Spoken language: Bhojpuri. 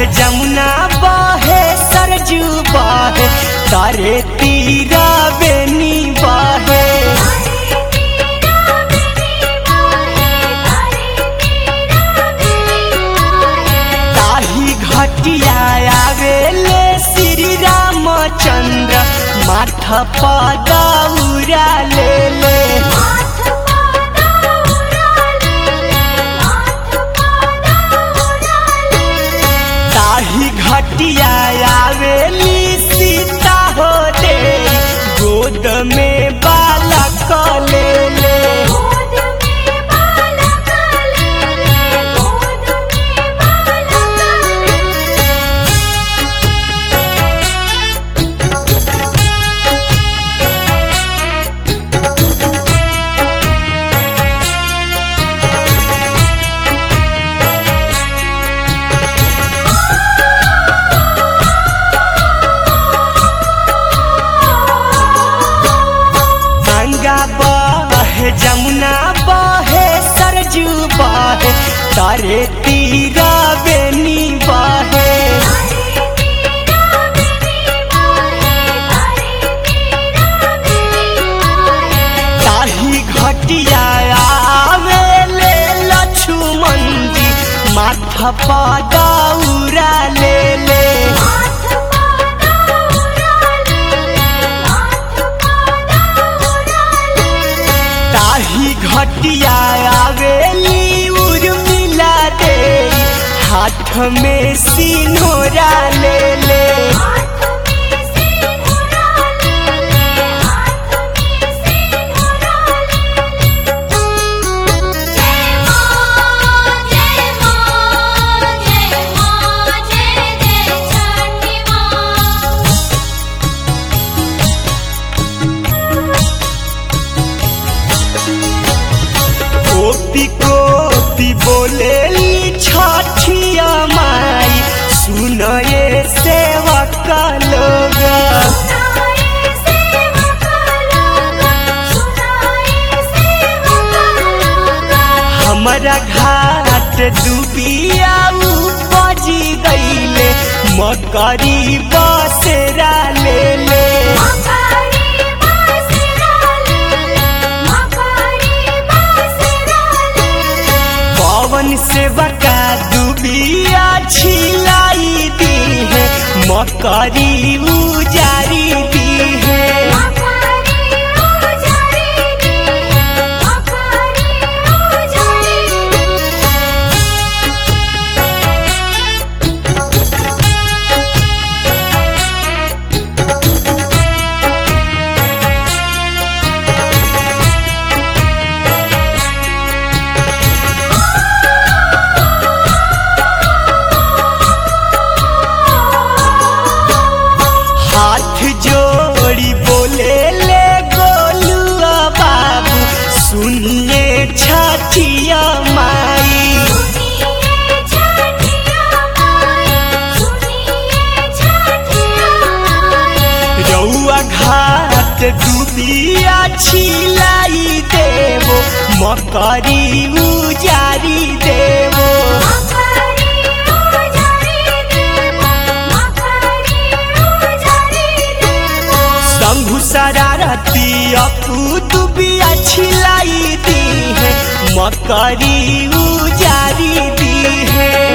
जमुना बहे सरजू बहे तारे तीरा बेनी बहे ताही घटिया आवेले श्री रामचंद्र माथा पदौरा ले ले ताही घटिया आवेली सीता हो दे गोद में बालक ले ले गंगा बहे जमुना बहे सरजू बहे तारे तीरा बेनी बहे ताही घटिया आवेले लक्ष्मण जी माथा पदौरा ले ले ताही घटिया आवेली उर्मिला दे हाथ में सिनोरा ले ले कोपी कोपी बोलेली छठिया माई सुनये सेवक लोग हमारा घाट डूबिया बजी गईले मकरी बसेरा ले ले पवन से बका डूबिया छिलाई दी है मकरी उजारी दी है हाथ जोड़ी बोले ले गोलुआ बाबू सुनिए छठिया माई रउआ घाट डूबिया छिलाई देवो मकरी उजारी देवो शंभु शरारती अपू दुबिया छिलाई दी है मकरी उजारी दी है